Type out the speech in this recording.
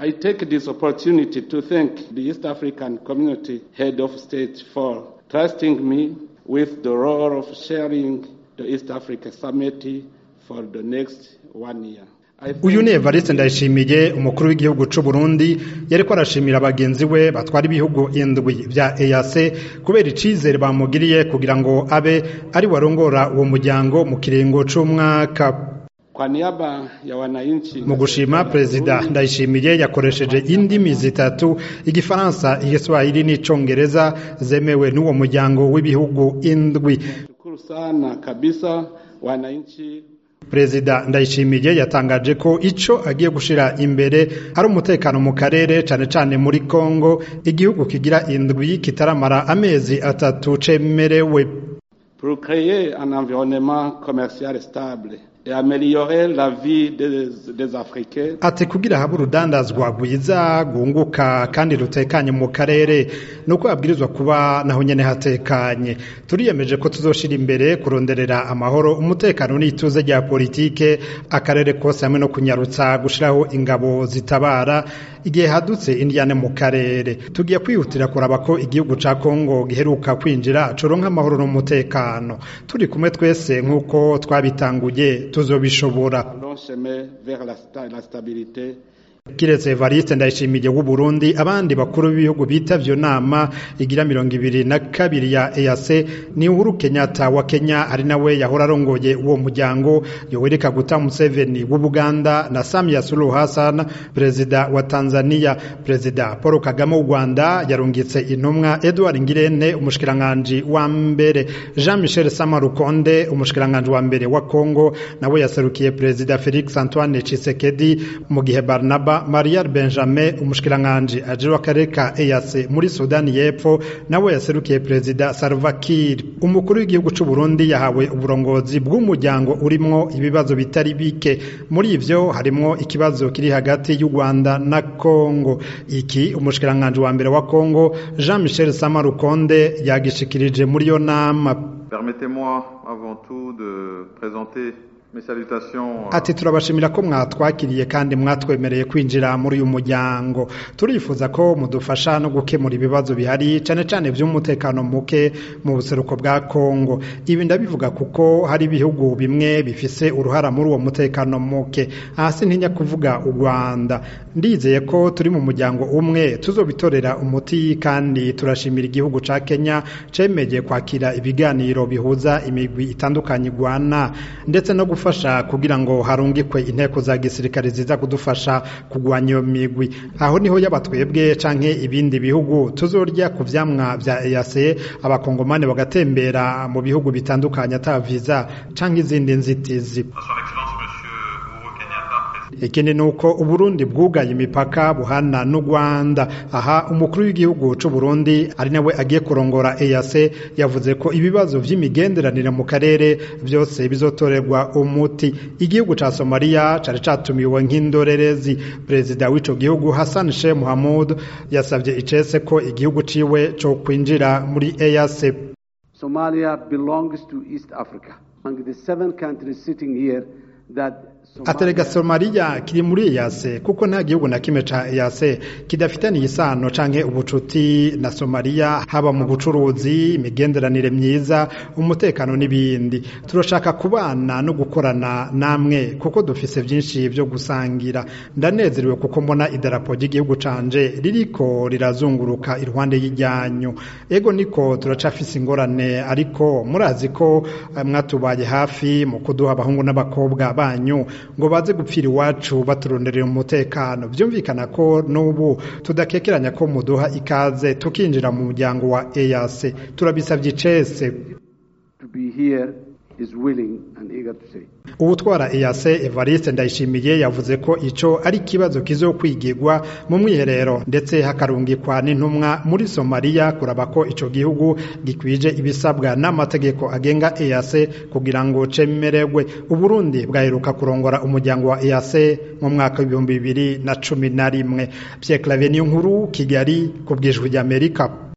I take this opportunity to thank the East African Community Head of State for trusting me with the role of sharing the East Africa Summit for the next one year. uyu ni evariste ndayishimiye umukuru w'igihugu c'u burundi yariko arashimira bagenzi we batwara ibihugu indwi vya eac kubera icizere bamugiriye kugira ngo abe ari warongora uwo muryango mu kiringo c'umwaka Kwa niaba ya wananchi mu gushima perezida ndayishimiye yakoresheje indimi zitatu igifaransa igiswahili n'icongereza zemewe n'uwo muryango w'ibihugu indwi shukuru sana kabisa wananchi perezida ndayishimiye yatangaje ko ico agiye gushira imbere ari umutekano mu karere cane cane muri kongo igihugu kigira indwi kitaramara amezi atatu cemerewe pour créer un environnement commercial stable et améliorer la vie des, des Africains. ati kugira habe urudandazwa rwiza rwunguka kandi rutekanye mu karere nuko habwirizwa kuba naho nyene hatekanye turiyemeje ko tuzoshira imbere kuronderera amahoro umutekano n'ituze rya politike akarere kose hamwe no kunyarutsa gushiraho ingabo zitabara igihe hadutse indiyane mu karere tugiye kwihutira kuraba ko igihugu ca Kongo giheruka kwinjira coronka amahoro n'umutekano turi kumwe twese nk'uko twabitanguye tuzobishobora Long chemin vers la, sta- la stabilité kiretse Evariste Ndayishimiye w'u Burundi abandi bakuru b'ibihugu bitavye iyo nama igira mirongo ibiri na kabiri ya EAC ni Uhuru Kenyatta wa Kenya ari nawe yahora arongoye uwo muryango Yoweri Kaguta Museveni w'u Buganda na Samia Suluhu Hassan perezida wa Tanzania perezida Paul Kagame w'u Rwanda yarungitse intumwa Edward Ngirente umushikiranganje wa mbere Jean Michel Samarukonde umushikiranganje wa mbere wa Congo nawe yaserukiye perezida Felix Antoine Tshisekedi mu gihe Barnaba Marial Benjamin umushikiranganje ajira akarere ka EAC muri Sudani y'Epfo nawe yaserukiye perezida Salva Kiir umukuru w'igihugu c'u Burundi yahawe uburongozi bw'umuryango urimwo ibibazo bitari bike muri ivyo harimwo ikibazo kiri hagati y'u Rwanda na Congo iki umushikiranganje wa mbere wa Congo Jean Michel Samarukonde yagishikirije muri yo nama Permettez-moi avant tout de présenter mes salutations à ati turabashimira ko mwatwakiriye kandi mwatwemereye kwinjira muri uyu muryango turifuza ko mudufasha no gukemura ibibazo bihari cane cane vy'umutekano muke mu buseruko bwa Kongo ibi ndabivuga kuko hari ibihugu bimwe bifise uruhara muri uwo mutekano muke hasi ntinya kuvuga u Rwanda ndizeye ko turi mu muryango umwe tuzobitorera umuti kandi turashimira igihugu ca Kenya cemeye kwakira ibiganiro bihuza imigwi itandukanye igwana ndetse no gufasha kugira ngo harungikwe inteko za gisirikare ziza kudufasha kugwanya iyo migwi aho niho yaba twebwe canke ibindi bihugu tuzorya ku vyamwa vya EAC abakongomane bagatembera mu bihugu bitandukanye ata visa canke izindi nzitizi son excellence monsieur Uhuru Kenyatta président ikindi ni uko uburundi bwugaye imipaka buhana n'u rwanda aha umukuru w'igihugu c'u burundi ari nawe agiye kurongora eac yavuze ko ibibazo vy'imigenderanire mu karere vyose bizotorerwa umuti igihugu ca somaliya cari catumiwe nk'indorerezi perezida w'ico gihugu hassan sheikh muhamud yasavye icese ko igihugu ciwe co kwinjira muri eac Somalia belongs to East Africa. Among the seven countries sitting here, that aterega somaliya kiri muri eyase kuko nta gihugu na kimwe ca eyase kidafitaniye isano canke ubucuti na somaliya haba mu bucuruzi imigenderanire myiza umutekano n'ibindi turashaka kubana no gukorana namwe kuko dufise vyinshi vyo gusangira ndanezerewe kuko mbona idarapo ry'igihugu canje ririko rirazunguruka iruhande y'iryanyu ego niko turacafise ingorane ariko murazi ko eh, mwatubaye hafi mu kuduha abahungu n'abakobwa banyu ngo baze gupfira iwacu baturonderera umutekano vyumvikana ko n'ubu tudakekeranya ko muduha ikaze tukinjira mu muryango wa EAC turabisavye icese to be here is willing and eager to say. ubutwara EAC Evariste Ndayishimiye yavuze ko ico ari ikibazo kizokwigirwa mu mwiherero ndetse hakarungikwa n'intumwa muri Somalia kuraba ko ico gihugu gikwije ibisabwa n'amategeko agenga EAC kugira ngo cemererwe Uburundi bwaheruka kurongora umuryango wa EAC mu mwaka w'ibihumbi bibiri na cumi na rimwe Pierre Claver Niyonkuru Kigali ku bwijwi ry'Amerika